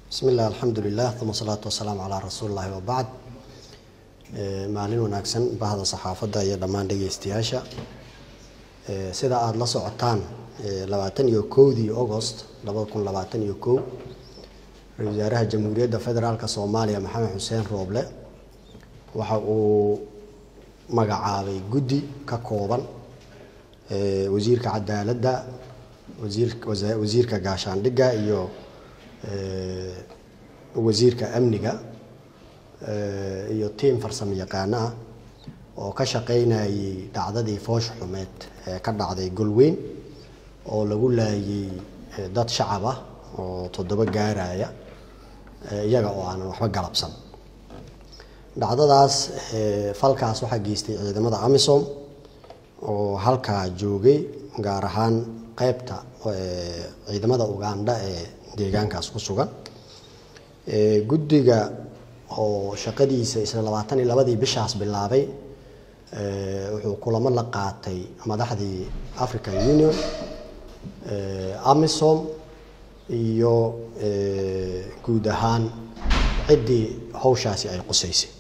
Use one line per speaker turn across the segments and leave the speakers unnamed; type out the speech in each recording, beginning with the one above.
bismi illah alxamdulilah uma salaatu wasalaamu calaa rasuuli llahi wabacd maalin wanaagsan bahda saxaafadda iyo dhammaan dhegeystayaasha sida aada la socotaan labaatan iyo kowdii agost labada kun labaatan iyo kow ra-isul wasaaraha jamhuuriyadda federaalk soomaaliya maxamed xuseen rooble waxa uu magacaabay guddi ka kooban wasiirka cadaaladda wasiir wasiirka gaashaandhigga iyo wasiirka amniga iyo tiim farsamo yaqaano ah oo ka shaqeynayay dhacdadii foosh xumeed ee ka dhacday golweyn oo lagu laayay dad shacab ah oo toddoba gaaraya iyaga oo aanan waxba galabsan dhacdadaas falkaas waxaa geystay ciidamada amisom oo halkaa joogay gaar ahaan qeybta ciidamada ugandha ee deegaankaas ku sugan guddiga oo shaqadiisa isla labaatan iyo labadii bishaas bilaabay wuxuu kulamo la qaatay madaxdii african union amisom iyo guud ahaan ciddii hawshaasi ay qusaysay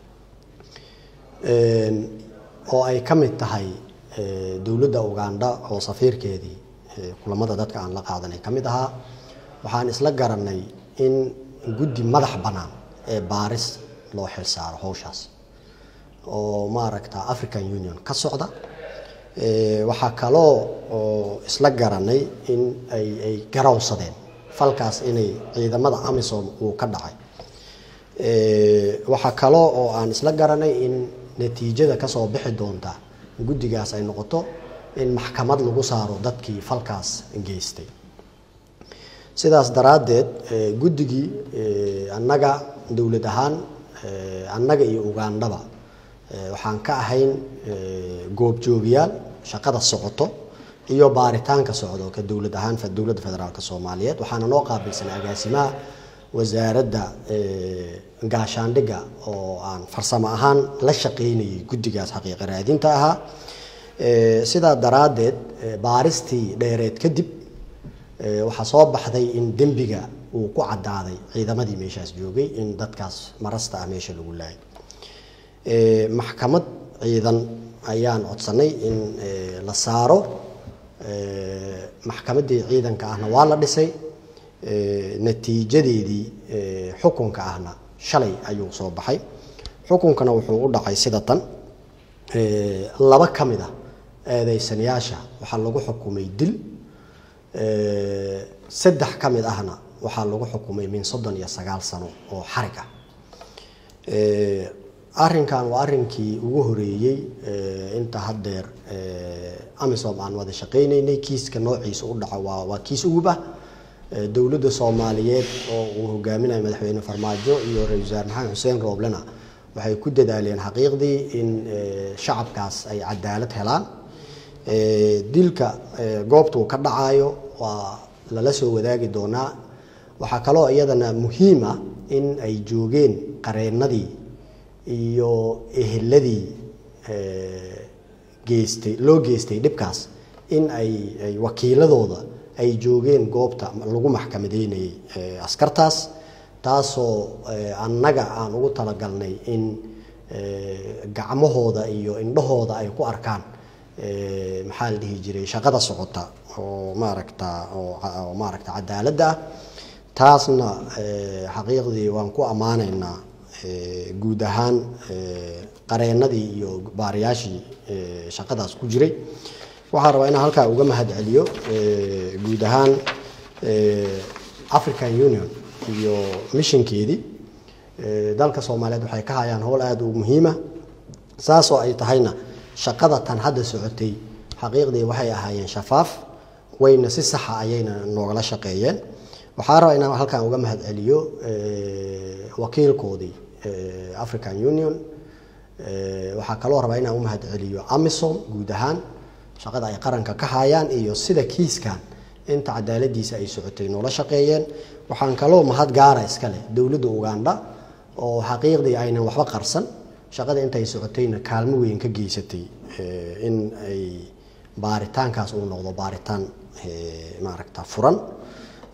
oo ay ka mid tahay dowladda ugandha oo safiirkeedii kulamada dadka aan la qaadanay ka mid ahaa waxaan isla garanay in guddi madax bannaan ee baaris loo xilsaaro hawshaas oo maaragta african union ka socda waxaa kaloo oo isla garanay in ay ay garawsadeen falkaas inay ciidamada amisom uu ka dhacay waxaa kaloo oo aan isla garanay in natiijada kasoo bixi doonta guddigaas ay noqoto in maxkamad lagu saaro dadkii falkaas geystay sidaas daraaddeed guddigii annaga dowlad ahaan annaga iyo ugandhaba waxaan ka ahayn goobjoogayaal shaqada socoto iyo baaritaanka socdo ka dowlad ahaan dowladda federaalk soomaaliyeed waxaana noo qaabilsanay agaasimaha wasaaradda gaashaandhigga oo aan farsamo ahaan la shaqeynayay guddigaas xaqiiqa raadinta ahaa sidaa daraaddeed baaristii dheereed kadib waxaa soo baxday in dembiga uu ku cadaaday ciidamadii meeshaas joogay in dadkaas marasta ah meesha lagu laayay maxkamad ciidan ayaan codsanay in la saaro maxkamaddii ciidanka ahna waa la dhisay natiijadeedii xukunka ahna shalay ayuu soo baxay xukunkana wuxuu u dhacay sida tan laba ka mid ah eedeysanayaasha waxaa lagu xukumay dil saddex ka mid ahna waxaa lagu xukumay min soddon iyo sagaal sano oo xarig ah arrinkan waa arrinkii ugu horeeyey inta haddeer amisom aan wada shaqeyneynay kiiska noociisa u dhaco waa waa kiis ugub ah dowladda soomaaliyeed oo uu hogaaminayo madaxweyne farmaajo iyo ra-isul wasaare maxamed xuseen rooblena waxay ku dadaaleen xaqiiqdii in shacabkaas ay cadaalad helaan dilka goobtuu ka dhacayo waa lala soo wadaagi doonaa waxaa kaloo iyadana muhiim ah in ay joogeen qareennadii iyo eheladii geystay loo geystay dhibkaas in ay ay wakiiladooda ay joogeen goobta lagu maxkamadeynayay askartaas taasoo annaga aan ugu talagalnay in gacmahooda iyo indhahooda ay ku arkaan maxaa la dhihi jiray shaqada socota oo maaragta oo maaragta cadaaladda ah taasna xaqiiqdii waan ku ammaanaynaa guud ahaan qareennadii iyo baariyaashii shaqadaas ku jiray waxaan rabaa inaan halkaa uga mahad celiyo guud ahaan african union iyo mishinkeedii dalka soomaaliyeed waxay ka hayaan howl aada u muhiima saasoo ay tahayna shaqada tan hadda socotay xaqiiqdii waxay ahaayeen shafaaf wayna si saxa ayayna noogala shaqeeyeen waxaa rabaa inaan halkan uga mahad celiyo wakiilkoodii african union waxaa kaloo rabaa inaan u mahad celiyo amisom guud ahaan shaqada ay qaranka ka hayaan iyo sida kiiskan inta cadaaladiisa ay socotay noola shaqeeyeen waxaan kaloo mahad gaara iska leh dowladda ugandha oo xaqiiqdii aynan waxba qarsan shaqada intay socotayna kaalmo weyn ka geysatay in ay baaritaankaas uu noqdo baaritaan maaragta furan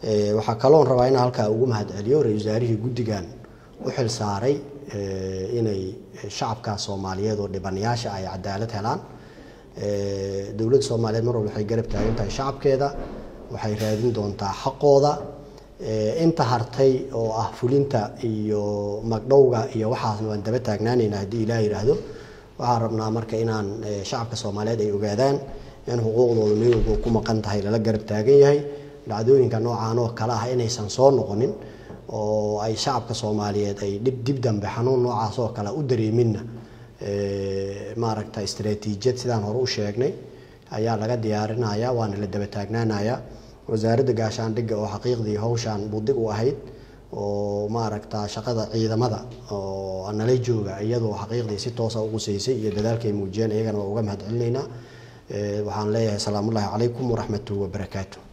waxaa kaloon rabaa in halkaa ugu mahad celiyo ra-isul wasaarihii guddigan u xil saaray inay shacabka soomaaliyeed oo dhibanayaasha ay cadaalad helaan dowladda soomaaliyeed mar walba waxay garab taagan tahay shacabkeeda waxay raadin doontaa xaqooda inta hartay oo ah fulinta iyo magdhowga iyo waxaasna waan daba taagnaanayna haddii ilaah yidhaahdo waxaan rabnaa marka inaan shacabka soomaaliyeed ay ogaadaan in xuquuqdooda meel walba ku maqan tahay lala garab taagan yahay dhacdooyinka noocaan oo kale ah inaysan soo noqonin oo ay shacabka soomaaliyeed ay dhib dib dambe xanuun noocaas oo kale u dareeminna maaragta istaraatiijiyad sidaan hore u sheegnay ayaa laga diyaarinaya waana la daba taagnaanaya wasaaradda gaashaandhigga oo xaqiiqdii hawshaan budig u ahayd oo maaragta shaqada ciidamada oo nala jooga iyadoo xaqiiqdii si toosa u quseysay iyo dadaalkay muujiyeen iyagana waa uga mahad celinaynaa waxaan leeyahay salaamullaahi calaykum waraxmatuhu wabarakaatu